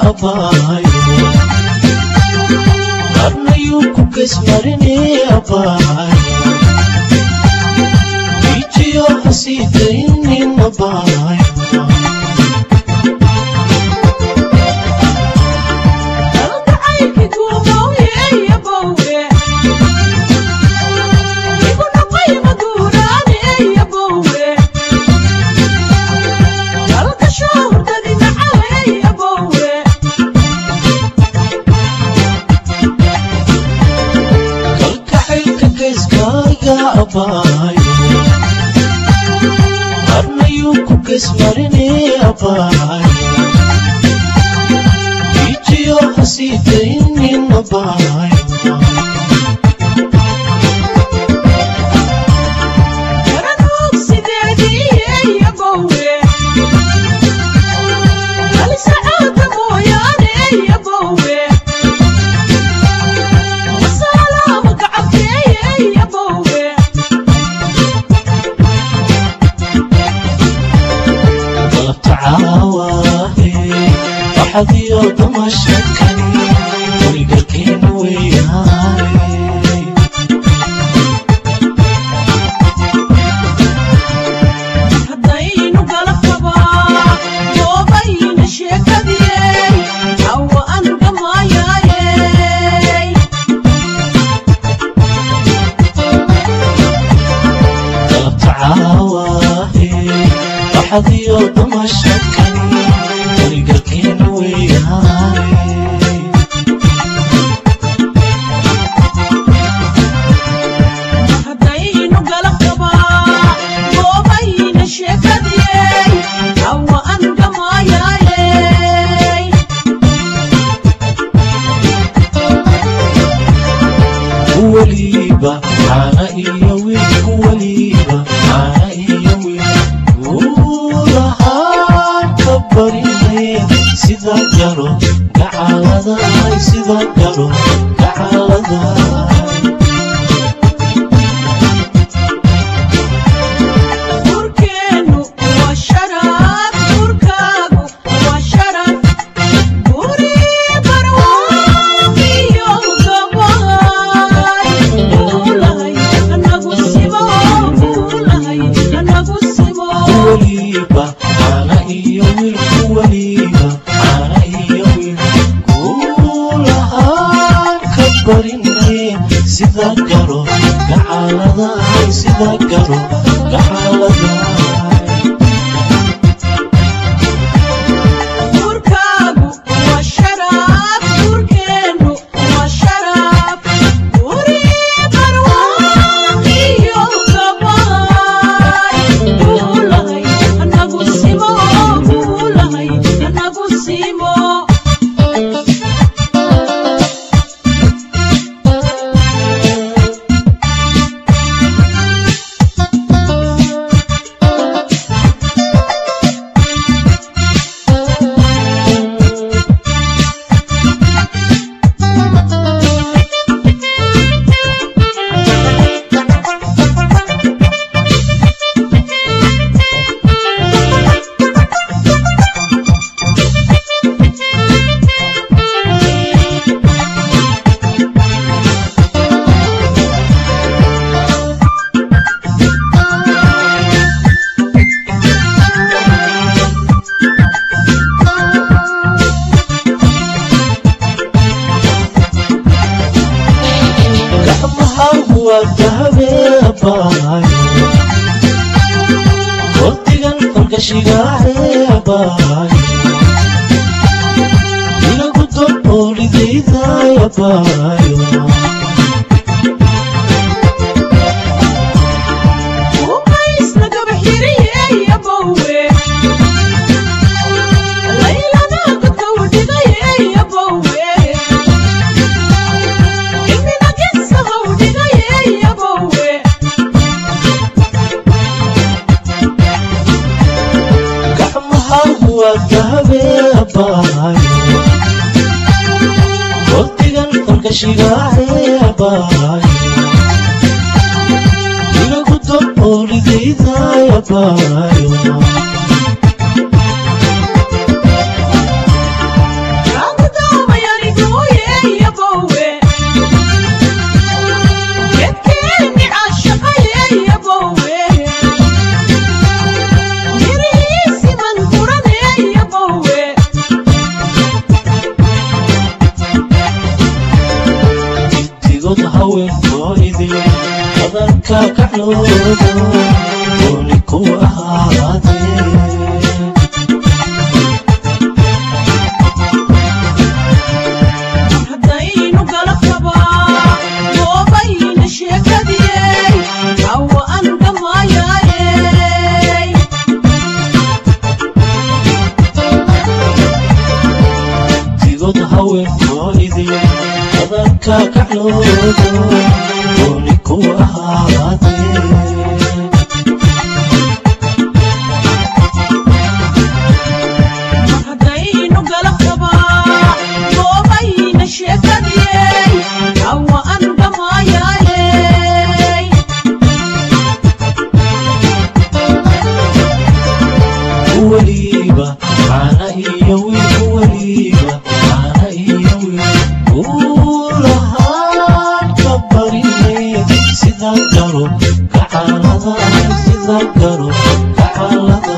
abaayo qarnayuu ku gesmarine abaayo ijiyo hasiidaynin abaayo kalkaxaylka geeskaaga abaayo qarnayuu ku gesmarine abaayo ijiyo hasiidaynin abaayo galabta caawaahe waxadiyo damashakani weligarkeena weyaane galabta caawaahe waxadiyo damashakani weligarkeena weyaane weliba caana iyo wiilku weliba caana iyo wiil uulahaan ka barinay sida garo gacaladahay sida garo gacaladahay weliba caana iyo wiilku weliba caana iyo wiil uulahaan ka barinay sida garo gacaladahay sida garo gacaladahay gacmahagu waa dahabeebaayo waqtigan fargashigaceebaayo inagu doboolidaydaayabaayo gacmahagu waa dahabeebaayo waqtigan fargashigaceebaayo inagu doboolidaydaayabaayo adanka kacloodo dooni ku ahaadee haddaynu gala qabaa goobayna sheekadiyey hawa aan dhammaayayey digod haweenkoodii adanka kacloodo dooni ku ahaadee haddaynu gala qabaa goobayna sheekadiyey hawa aan dhammaayayey weliba caana iyo wiil weliba caana iyo wiil uu lahaan ka barine sida garo gacalada sida garo gacalada